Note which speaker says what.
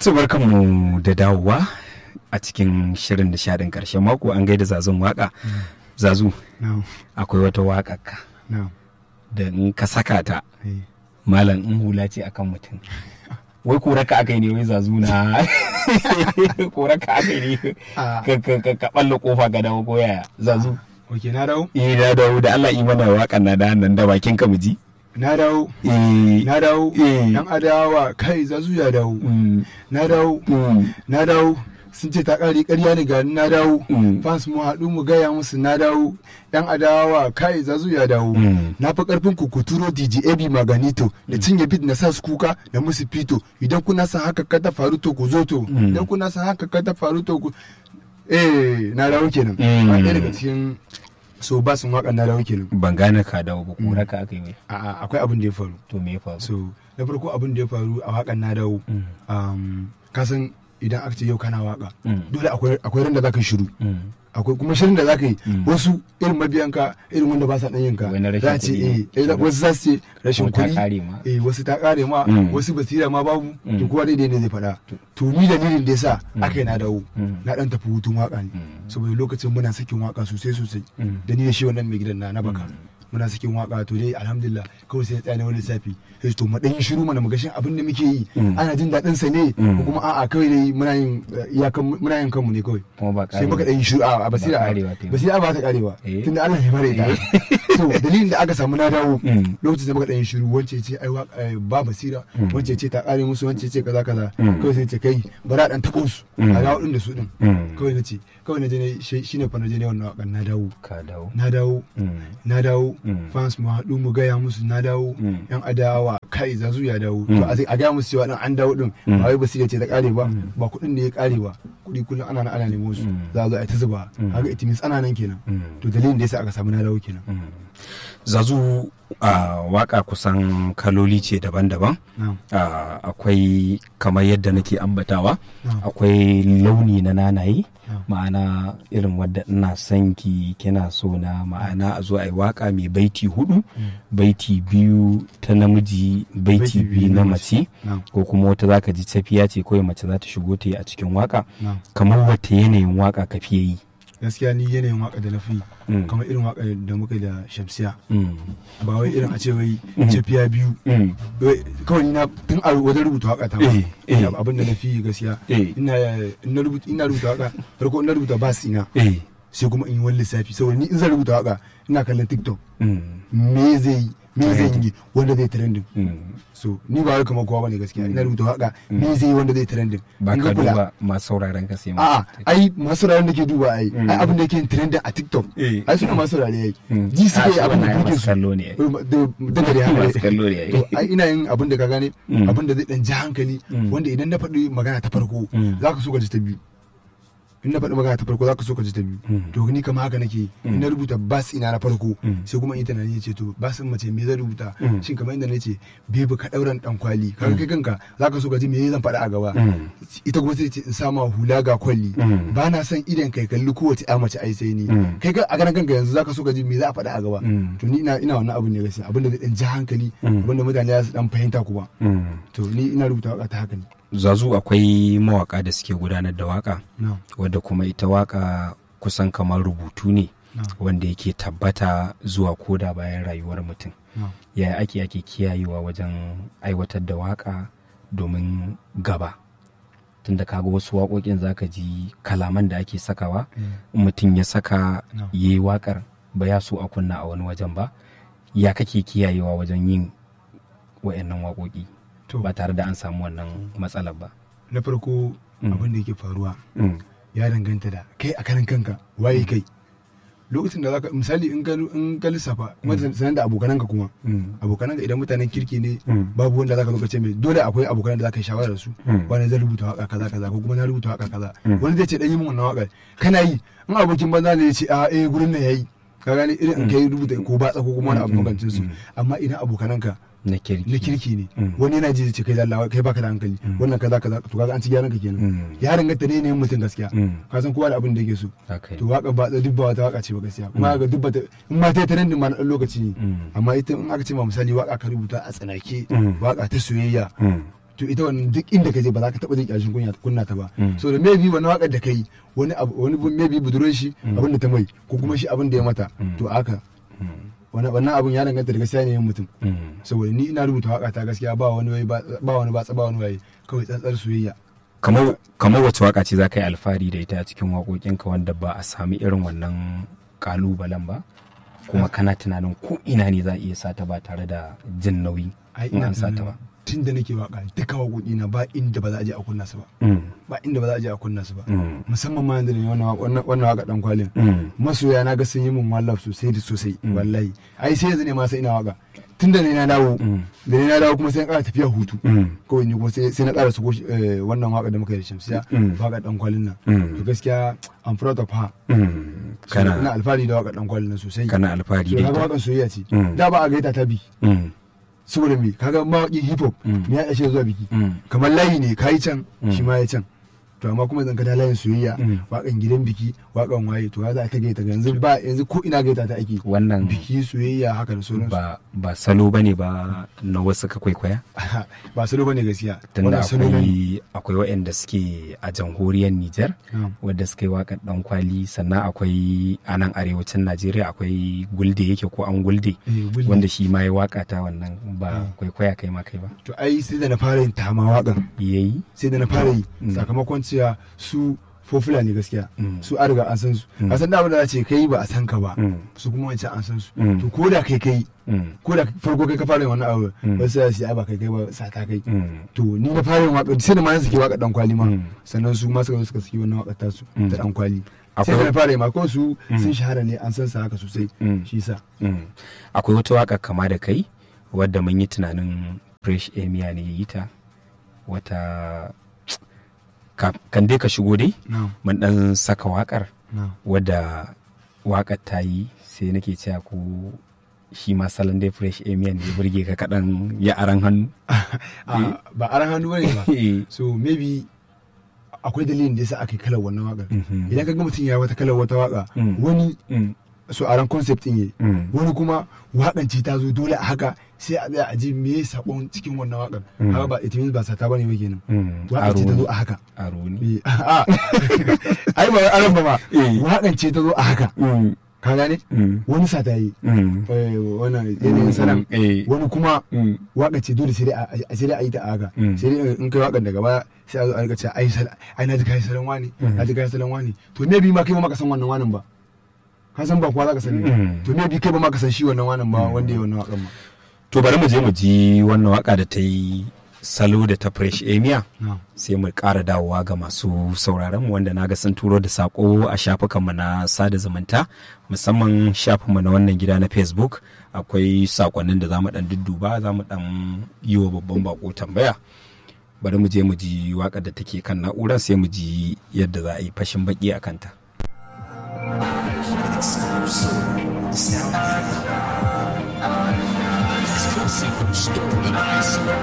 Speaker 1: To barkanmu da dawowa a cikin shirin nishadin karshen mako an gaida zazun waka. Zazu,
Speaker 2: Na'am.
Speaker 1: akwai wata waka ka
Speaker 2: Na'am.
Speaker 1: da in ka saka ta
Speaker 2: Eh.
Speaker 1: malam in hula ce akan mutum. Wai kora ka aka yi ne wai zazu na kora ka aka yi ne
Speaker 2: Ah.
Speaker 1: ka ka ka ka balla kofa ga dawo ko yaya zazu.
Speaker 2: Ok, na dawo?
Speaker 1: Eh na dawo da Allah yi mana wakan na da nan da bakin ka mu ji.
Speaker 2: Na dawo.
Speaker 1: Eh
Speaker 2: Na dawo.
Speaker 1: Eh.
Speaker 2: Dan adawa kai zazu ya dawo.
Speaker 1: mm,
Speaker 2: Na dawo.
Speaker 1: mm,
Speaker 2: Na dawo. Sun ce ta ƙari ƙarya ne ga na dawo.
Speaker 1: Mm.
Speaker 2: Fans mu haɗu mu gaya musu na dawo. Dan adawa kai zazu ya dawo.
Speaker 1: Mm.
Speaker 2: Na fi ƙarfin ku ku turo DJ AB Maganito da cinye bit na sa su kuka da musu fito. Idan kuna san haka ka ta faru to ku zo to.
Speaker 1: Mm.
Speaker 2: Idan kuna san haka ka ta faru to ku. Eh, na dawo kenan.
Speaker 1: Mm.
Speaker 2: A ɗaya daga cikin so ba sun waƙa na dawo kenan.
Speaker 1: ban gane ka dawo ba kora ka aka yi wai.
Speaker 2: A'a akwai abin da ya faru.
Speaker 1: To me ya faru?
Speaker 2: so na farko abin da ya faru a wakan na dawo
Speaker 1: Mm.
Speaker 2: um, kasan idan aka ce yau kana waka
Speaker 1: Mm.
Speaker 2: dole akwai akwai ran da zaka shiru
Speaker 1: Mm.
Speaker 2: akwai kuma shirin da zaka yi
Speaker 1: Mm.
Speaker 2: wasu irin mabiyanka irin wanda ba sa dan yinka
Speaker 1: Wai na rashin
Speaker 2: za a ce
Speaker 1: kuɗi
Speaker 2: eh
Speaker 1: ne.
Speaker 2: eh, wasu za su ce rashin
Speaker 1: Ko ta
Speaker 2: kuɗi
Speaker 1: ƙare ma.
Speaker 2: eh wasu ta kare ma
Speaker 1: Mm.
Speaker 2: wasu basira ma babu
Speaker 1: Mm.
Speaker 2: to kowa daidai ne zai faɗa to ni dalilin da yasa aka yi na dawo
Speaker 1: Mm.
Speaker 2: na dan tafi hutun waka ne
Speaker 1: Mm.
Speaker 2: saboda lokacin muna sakin waka sosai sosai
Speaker 1: Mm.
Speaker 2: da ni da shi wannan mai gidan na na baka muna sakin waka to dai alhamdulillah kawai sai ya tsaya na wani lissafi sai to mu dan yi shiru mana mu ga shin abin da muke yi
Speaker 1: Mm.
Speaker 2: ana jin daɗin sa ne
Speaker 1: Mm.
Speaker 2: ko kuma a'a kawai dai muna yin eh, iyakan muna yin kanmu ne kawai
Speaker 1: Kuma ba
Speaker 2: sai muka dan yi shiru a basira
Speaker 1: Ba ƙarewa ta yi ba.
Speaker 2: basira ba ta karewa
Speaker 1: Eh.
Speaker 2: tunda Allah ya bare ta so dalilin da aka samu na dawo
Speaker 1: Mm.
Speaker 2: lokacin da muka dan yi shiru wance ce ai waka- eh, ba basira
Speaker 1: Mm.
Speaker 2: wance ce ta kare musu wance ce kaza kaza
Speaker 1: Mm.
Speaker 2: kawai sai ce kai bara dan tabo su
Speaker 1: Mm.
Speaker 2: a dawo din da su din
Speaker 1: Mm.
Speaker 2: kawai na ce kawai na je ne shi- shine fa na je ne wannan wakan na dawo
Speaker 1: Ka dawo.
Speaker 2: na dawo
Speaker 1: Mm.
Speaker 2: na dawo
Speaker 1: Mm.
Speaker 2: fans mu haɗu mu gaya musu na dawo
Speaker 1: Mm.
Speaker 2: yan adawa kai zazu ya dawo
Speaker 1: Mm.
Speaker 2: to a sai a gaya musu cewa dan an dawo din
Speaker 1: Mm.
Speaker 2: ba wai basira ce ta kare ba
Speaker 1: Mm.
Speaker 2: ba kuɗin ne ya kare ba kuɗi kullum ana nan ana nemo su
Speaker 1: Mm.
Speaker 2: za a zo a yi ta zuba
Speaker 1: Mm.
Speaker 2: kaga it means ana nan kenan
Speaker 1: Mm.
Speaker 2: to dalilin da yasa aka samu na dawo kenan
Speaker 1: Mm. Zazu a waka kusan kaloli ce daban-daban.
Speaker 2: na'am
Speaker 1: Ah, akwai kamar yadda nake ambatawa
Speaker 2: na'am
Speaker 1: akwai launi na nanaye
Speaker 2: na'am
Speaker 1: ma'ana irin wadda ina son ki kina so na ma'ana a zo a yi waka mai baiti hudu baiti biyu ta namiji baiti biyu na mace
Speaker 2: na'am
Speaker 1: ko kuma wata zaka ji tafiya ce kawai mace za ta shigo ta yi a cikin waka
Speaker 2: na'am
Speaker 1: kamar wata yanayin waka ka fiye yi
Speaker 2: gaskiya ni yanayin waka da na fi
Speaker 1: Mm.
Speaker 2: kamar irin waka da muka yi da shamsiya
Speaker 1: Mm.
Speaker 2: ba wai irin a ce wai tafiya biyu
Speaker 1: Mm.
Speaker 2: Wai, kawai ni na tun a wajen rubuta waka ta
Speaker 1: Eh, eh.
Speaker 2: abin da na fi gaskiya
Speaker 1: Eh.
Speaker 2: ina ina rubuta ina rubuta waka farko ina rubuta bas ina
Speaker 1: Eh.
Speaker 2: sai kuma in yi wani lissafi saboda ni in zan rubuta waka ina kallon tiktok
Speaker 1: Mm.
Speaker 2: me zai yi me zan yi wanda zai trending
Speaker 1: Mm.
Speaker 2: so ni ba wai kamar kowa bane gaskiya ina rubuta waka me zai yi wanda zai trending
Speaker 1: ba
Speaker 2: In
Speaker 1: ka
Speaker 2: ga kula-
Speaker 1: duba masu sauraron ka sai ma
Speaker 2: a'a ai masu rayuwar da ke duba ai
Speaker 1: Mm.
Speaker 2: ai abin da yake trending a tiktok
Speaker 1: Eh.
Speaker 2: ai suna masu rayuwa ai
Speaker 1: Mm.
Speaker 2: ji suke
Speaker 1: Ah, su
Speaker 2: abin da
Speaker 1: wannan ai
Speaker 2: kuke
Speaker 1: masu
Speaker 2: su
Speaker 1: kallo ne ai.
Speaker 2: da da da
Speaker 1: masu kallo ne ai.
Speaker 2: to ai ina yin abin da ka gane
Speaker 1: Mm.
Speaker 2: abin da zai dan ji hankali
Speaker 1: Mm.
Speaker 2: wanda idan na faɗi magana ta farko
Speaker 1: Mm.
Speaker 2: za ka so ka ji ta biyu in na faɗi magana ta farko za ka so ka ji ta biyu
Speaker 1: Mm.
Speaker 2: to ni kama haka nake in na rubuta bas ina na farko
Speaker 1: Mm.
Speaker 2: sai kuma in yi tunani ya ce to basin mace me zan rubuta
Speaker 1: Mm.
Speaker 2: shin kamar inda nace bebe ka ɗauran ɗan kwali kaga kai kanka za ka so ka ji me zan faɗa a gaba
Speaker 1: Mm.
Speaker 2: ita kuma sai ce in sama hula ga kwalli
Speaker 1: Mm.
Speaker 2: ba na son idan kai kalli kowace ya mace ai sai ni
Speaker 1: Mm.
Speaker 2: kai ka a ganin kanka yanzu zaka so ka ji me za a faɗa a gaba
Speaker 1: Mm.
Speaker 2: to ni ina ina wannan abin ne gaskiya abin da zai dan ji hankali
Speaker 1: Mm.
Speaker 2: abin da mutane za su dan fahimta kuma
Speaker 1: Mm.
Speaker 2: to ni ina rubuta waka ta haka ne
Speaker 1: zazu akwai mawaka da suke gudanar da waka
Speaker 2: na'am
Speaker 1: wadda kuma ita waka kusan kamar rubutu ne
Speaker 2: na'am
Speaker 1: wanda yake tabbata zuwa koda bayan rayuwar mutum
Speaker 2: na'am
Speaker 1: yaya ake ake kiyayewa wajen aiwatar da waka domin gaba tunda kaga wasu waƙoƙin zaka ji kalaman da ake sakawa in mutum ya saka
Speaker 2: No.
Speaker 1: ya yi waƙar ba ya so a kunna a wani wajen ba ya kake kiyayewa wajen yin wa'annan waƙoƙi
Speaker 2: to
Speaker 1: ba tare da an samu wannan matsalar ba
Speaker 2: na farko
Speaker 1: Mm.
Speaker 2: abin da yake faruwa
Speaker 1: Mm,
Speaker 2: ya danganta da kai a karan kanka waye kai lokacin da zaka misali in ka in ka lissafa kuma sanan da abokananka kuma
Speaker 1: mm,
Speaker 2: abokananka idan mutanen kirki ne
Speaker 1: Mm.
Speaker 2: babu wanda zaka zo ka ce mai dole akwai abokanan da zaka yi shawara da su
Speaker 1: Mm.
Speaker 2: wani zai rubuta waka kaza kaza ko kuma na rubuta waka kaza
Speaker 1: Mm.
Speaker 2: wani zai ce dan yi min wannan waka kana yi in abokin banza ne ya ce a eh gurin nan yayi ka gane irin in kai rubuta ko batsa ko kuma wani abu
Speaker 1: Mm.
Speaker 2: magancin su
Speaker 1: Mm.
Speaker 2: amma idan abokananka
Speaker 1: na kirki
Speaker 2: na kirki ne
Speaker 1: Mm.
Speaker 2: wani yana ji zai ce kai lallawa kai baka da hankali wannan kaza kaza to kaga an ci gyaran ka kenan
Speaker 1: Mm.
Speaker 2: ya danganta ne ne mutum gaskiya
Speaker 1: Mm.
Speaker 2: ka san kowa da abin da yake so
Speaker 1: haka
Speaker 2: to waka ba duk ba wata waka ce ba gaskiya kuma ga duk ba ta in ma ta yi trending ma na dan lokaci ne
Speaker 1: Mm.
Speaker 2: amma ita in aka ce ma misali waka ka rubuta a tsanake
Speaker 1: Mm.
Speaker 2: waka ta soyayya
Speaker 1: Mm.
Speaker 2: to ita wannan duk inda ka je ba za ka taba jin kyashin kunya kunna ta ba
Speaker 1: Mm.
Speaker 2: so da maybe wani wakar da kai wani abu wani bu- maybe budurwar shi abin da ta mai ko kuma shi abin da ya mata
Speaker 1: Mm.
Speaker 2: to haka
Speaker 1: Mm.
Speaker 2: wani wannan abin ya danganta da gaskiya ne yin mutum
Speaker 1: Mm.
Speaker 2: saboda ni ina rubuta waka ta gaskiya ba wani wai ba ba wani batsa ba wani waye kawai tsantsar soyayya
Speaker 1: kamar kamar wacce waka ce za ka yi alfahari da ita a cikin waƙoƙinka wanda ba a sami irin wannan ƙalubalen ba kuma kana tunanin ko ina ne za a iya sata ba tare da jin nauyi
Speaker 2: ai
Speaker 1: in
Speaker 2: ina
Speaker 1: an sata ba
Speaker 2: tun da nake waka duka waƙoƙi na ba inda ba za a je a kunna su ba
Speaker 1: Mm.
Speaker 2: ba inda ba za a je a kunna su ba
Speaker 1: Mm.
Speaker 2: musamman ma yanzu da ne wannan wannan- wannan waka dan kwalin
Speaker 1: Mm.
Speaker 2: masoya na ga sun yi min wallaf sosai da sosai
Speaker 1: Mm.
Speaker 2: wallahi ai sai yanzu ne ma sai ina waka tun da ne na dawo
Speaker 1: Mm.
Speaker 2: da ne na dawo kuma sai na ƙara tafiya hutu
Speaker 1: Mm.
Speaker 2: kawai ni kuma sai sai na ƙara su wannan waka da muka yi da shamsiya
Speaker 1: Mm.
Speaker 2: waka dan kwalin nan
Speaker 1: Mm.
Speaker 2: to gaskiya I'm proud of her
Speaker 1: Mm.
Speaker 2: So, ina
Speaker 1: kana
Speaker 2: alfahari da waka dan kwalin nan sosai
Speaker 1: kana alfahari
Speaker 2: so
Speaker 1: da
Speaker 2: kaga
Speaker 1: ita
Speaker 2: wakan soyayya ce
Speaker 1: Mm.
Speaker 2: da ba a gaita ta bi
Speaker 1: Mm.
Speaker 2: saboda me kaga mawaƙin hip hop
Speaker 1: Mm.
Speaker 2: ne ya ishe zuwa biki
Speaker 1: Mm.
Speaker 2: kamar layi ne kayi can
Speaker 1: Mm.
Speaker 2: shi ma ya can to amma kuma zan ka da layin soyayya
Speaker 1: Mm.
Speaker 2: wakan gidan biki wakan waye to ya za ta gaita yanzu ba yanzu ko ina gaita ta ake
Speaker 1: wannan
Speaker 2: biki soyayya haka da sauransu
Speaker 1: ba ba salo bane ba na wasu ka kwaikwaya
Speaker 2: ba salo bane gaskiya
Speaker 1: tunda
Speaker 2: Wannan salo ne.
Speaker 1: akwai akwai waɗanda suke a jamhuriyar Nijar
Speaker 2: Na'am.
Speaker 1: wadda suka yi waƙar ɗan kwali sannan akwai a nan arewacin Najeriya akwai gulde yake ko an gulde
Speaker 2: Eh, gulde.
Speaker 1: wanda shi ma ya waƙa ta wannan ba kwaikwaya kai ma kai ba
Speaker 2: to ai sai da na fara yin tama wakan
Speaker 1: yayi
Speaker 2: sai da na fara yi
Speaker 1: Mm.
Speaker 2: sakamakon cewa su fofula ne gaskiya
Speaker 1: Mm.
Speaker 2: su an riga an san su
Speaker 1: Mm.
Speaker 2: a san da abin da za ce kai ba a san ka ba
Speaker 1: Mm.
Speaker 2: su kuma wancan an san su
Speaker 1: Mm.
Speaker 2: to ko da kai kai
Speaker 1: Mm.
Speaker 2: ko da farko kai ka fara yin wannan abu
Speaker 1: Mm.
Speaker 2: wasu za su yi ai ba kai kai ba sa ta kai
Speaker 1: Mm.
Speaker 2: to ni na fara yin waka sai da ma suke waka dan kwali ma
Speaker 1: Mm.
Speaker 2: sannan su ma suka zo suka saki wannan waka ta su
Speaker 1: Mm.
Speaker 2: ta dan kwali
Speaker 1: Akwai-
Speaker 2: sai da na fara yi ma ko su
Speaker 1: Mm.
Speaker 2: sun shahara ne an san sa haka sosai
Speaker 1: Mm.
Speaker 2: shi sa
Speaker 1: Mm. akwai wata waƙa kama da kai wadda mun yi tunanin fresh emia ne ya yi ta wata ka- kan dai ka shigo dai
Speaker 2: na'am
Speaker 1: mun dan saka waƙar
Speaker 2: na'am
Speaker 1: wadda waƙar ta yi sai nake cewa ko shi ma salon dai fresh emia ne ya burge ka kaɗan ya aran hannu
Speaker 2: Ah, ba aran hannu bane ba so maybe akwai dalilin da yasa aka yi kalar wannan wakar
Speaker 1: Mhm.
Speaker 2: idan ka ga mutum ya wata kalar wata waka
Speaker 1: Mm.
Speaker 2: wani
Speaker 1: Mm.
Speaker 2: so aran concept din yayi
Speaker 1: Mm.
Speaker 2: wani kuma wakan ce ta zo dole a haka sai a tsaya a ji me ya sakon cikin wannan wakar
Speaker 1: Mm.
Speaker 2: haka ba it means ba sata bane ba kenan
Speaker 1: Mm.
Speaker 2: wakan ce ta
Speaker 1: Aro
Speaker 2: zo
Speaker 1: ne.
Speaker 2: a haka
Speaker 1: aro ne
Speaker 2: Eh, a ai ba wai aran ba ma
Speaker 1: Eh.
Speaker 2: wakan ce ta zo a haka
Speaker 1: Mm.
Speaker 2: ka gane
Speaker 1: Mm.
Speaker 2: wani sata yi
Speaker 1: Mm.
Speaker 2: eh, wannan yanayin sanan
Speaker 1: Eh.
Speaker 2: wani kuma
Speaker 1: Mm.
Speaker 2: waka ce dole sai dai a a- sai dai a yi ta a haka
Speaker 1: Mm.
Speaker 2: sai dai in kai wakan daga baya sai a zo a rika cewa ai sal- ai na ji kai salon wani
Speaker 1: Mm.
Speaker 2: na ji kai salon wani to me bi ma kai ma ka san wannan wanin ba ka san ba kowa za ka sani ba
Speaker 1: Mm.
Speaker 2: to me bi kai ba ma ka san shi wannan wanin ba wanda ya wannan wakan ba
Speaker 1: to bari mu je mu ji wannan waka da ta yi salo da ta fresh emia
Speaker 2: na'am
Speaker 1: sai mu ƙara dawowa ga masu sauraron mu wanda naga sun turo da sako a shafukanmu na sada zumunta musamman shafinmu na wannan gida na facebook akwai sakonnin da za mu dan dudduba za mu dan yi wa babban bako tambaya bari mu je mu ji waƙar da take kan na'urar sai mu ji yadda za a yi fashin baki a kanta
Speaker 3: Exclusive from Stolen